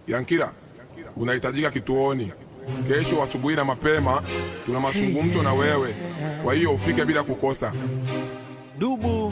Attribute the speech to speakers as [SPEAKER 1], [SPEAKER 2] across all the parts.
[SPEAKER 1] Yankila, unahitajika kituoni kesho asubuhi na mapema. Tuna mazungumzo na wewe, kwa hiyo ufike bila kukosa.
[SPEAKER 2] Dubu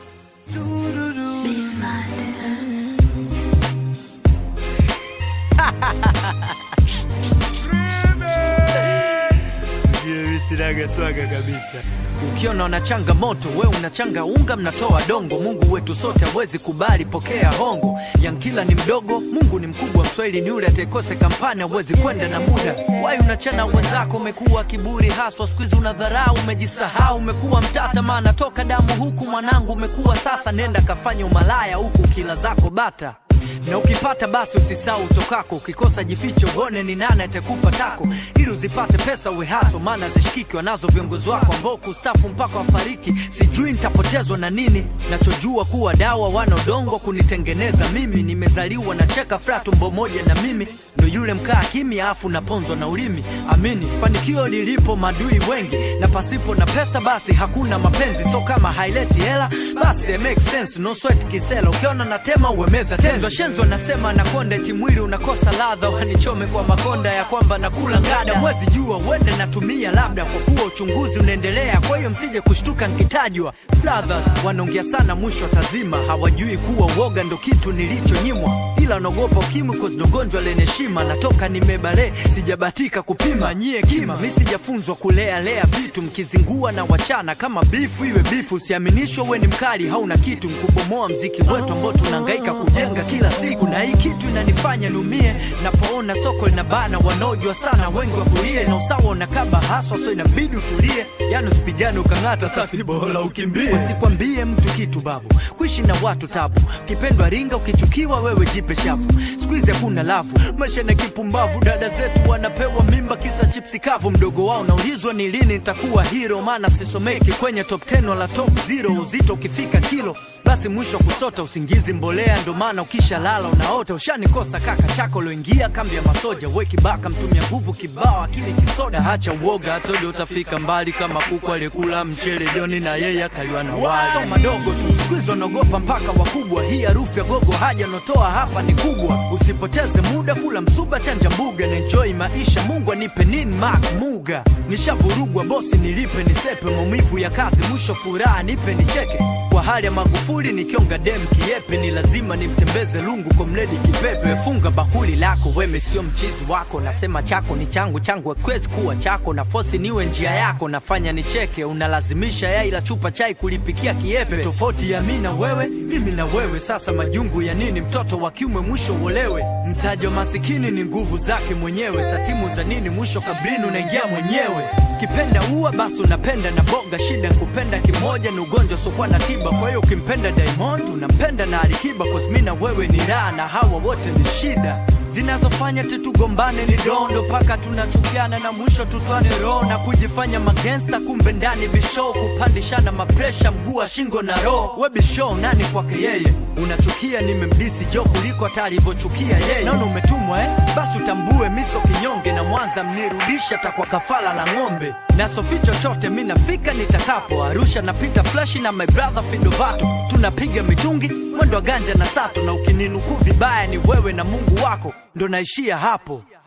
[SPEAKER 2] sinaga swaga kabisa. Ukiona una changamoto, we unachanga unga, mnatoa dongo. Mungu wetu sote hawezi kubali, pokea hongo. Yankila ni mdogo, Mungu ni mkubwa. Mswahili ni yule atakose kampani, hawezi kwenda na muda. Wai unachana wenzako, umekuwa kiburi haswa, siku hizi unadharau, umejisahau, umekuwa mtata, maana toka damu huku mwanangu umekuwa sasa. Nenda kafanya umalaya huku kila zako bata na ukipata basi usisau utokako, ukikosa jificho, uone ni nani atakupa tako, ili uzipate pesa uwe haso, maana zishikiki wanazo viongozi wako ambao kustafu mpaka wafariki. Sijui nitapotezwa na nini, nachojua kuwa dawa wana udongo kunitengeneza mimi. Nimezaliwa na cheka fra tumbo moja na mimi ndo yule mkaa kimya, afu naponzwa na ulimi. Amini fanikio lilipo madui wengi, na pasipo na pesa basi hakuna mapenzi. So kama haileti hela basi it makes sense, no sweat kisela. Ukiona natema uemeza tenzo shenzo, nasema nakonda eti mwili unakosa ladha, wanichome kwa makonda ya kwamba nakula ngada. Mwezi jua uende natumia labda, kwa kuwa uchunguzi unaendelea, kwa hiyo msije kushtuka nikitajwa. Brothers wanaongea sana, mwisho tazima, hawajui kuwa uoga ndo kitu nilichonyimwa, ila naogopa ukimwi cause ndo gonjwa lenye heshima. Natoka nimebale, sijabatika kupima nyie kima, mi sijafunzwa kulea lea vitu, mkizingua na wachana kama bifu iwe bifu. Usiaminishwa we ni mkali, hauna kitu, mkubomoa mziki wetu ambao tunahangaika kujenga kila siku, na hii kitu inanifanya numie napoona soko linabana, wanaojua sana wengi wafurie, na usawa unakaba haswa, so inabidi utulie, yani usipigane ukang'ata, sasi bora ukimbie. Usikwambie mtu kitu babu, kuishi na watu tabu, ukipendwa ringa, ukichukiwa wewe jipe shavu. Siku hizi hakuna lavu, maisha na kipumbavu, dada zetu wanapewa mimba kisa chipsi kavu. Mdogo wao naulizwa ni lini nitakuwa hero, maana sisomeki kwenye top 10 wala top 0. Uzito ukifika kilo basi mwisho kusota usingizi mbolea, ndo maana ukisha lala unaota. Ushanikosa kaka chako loingia kambi ya masoja, we kibaka mtumia nguvu kibao, akili kisoda. Hacha uoga, hatojo utafika mbali kama kuku aliyekula mchele joni na yeye akaliwa na wali. So madogo tu siku hizi wanaogopa mpaka wakubwa, hii harufu ya gogo haja notoa hapa ni kubwa. Usipoteze muda, kula msuba, chanja mbuga na enjoy maisha. Mungu anipe nini mak muga, nishavurugwa bosi, nilipe nisepe, maumivu ya kazi, mwisho furaha nipe nicheke kwa hali ya Magufuli nikionga dem kiepe, ni lazima nimtembeze lungu kwa mledi kipepe. Funga bakuli lako, weme sio mchizi wako, nasema chako ni changu, changu hakiwezi kuwa chako, na fosi niwe njia yako, nafanya nicheke, unalazimisha yai la chupa chai kulipikia kiepe. Tofauti ya mi na wewe, mimi na wewe, sasa majungu ya nini? Mtoto wa kiume mwisho uolewe, mtaji wa masikini ni nguvu zake mwenyewe, satimu za nini? Mwisho kabrini unaingia mwenyewe. Kipenda ua basi unapenda na boga, shida kupenda kimoja ni ugonjwa usiokuwa na tiba. Kwa hiyo ukimpenda Diamond unampenda na Alikiba, cause mi na wewe ni raha na hawa wote ni shida zinazofanya tutugombane ni dondo mpaka tunachukiana na mwisho tutwane roho na kujifanya magangsta, kumbe ndani bisho kupandishana mapresha mguu wa shingo na roho. We bisho nani kwake yeye? Unachukia nimemdisi jo kuliko hata alivyochukia yeye. Naona umetumwa eh? Basi utambue miso kinyonge na Mwanza mnirudisha takwa kafala la ng'ombe na sofi chochote mi nafika nitakapo Arusha napita flashi na my brother Fidovato tunapiga mitungi mwendo wa ganja na sato na ukininukuu vibaya ni wewe na Mungu wako ndo naishia hapo.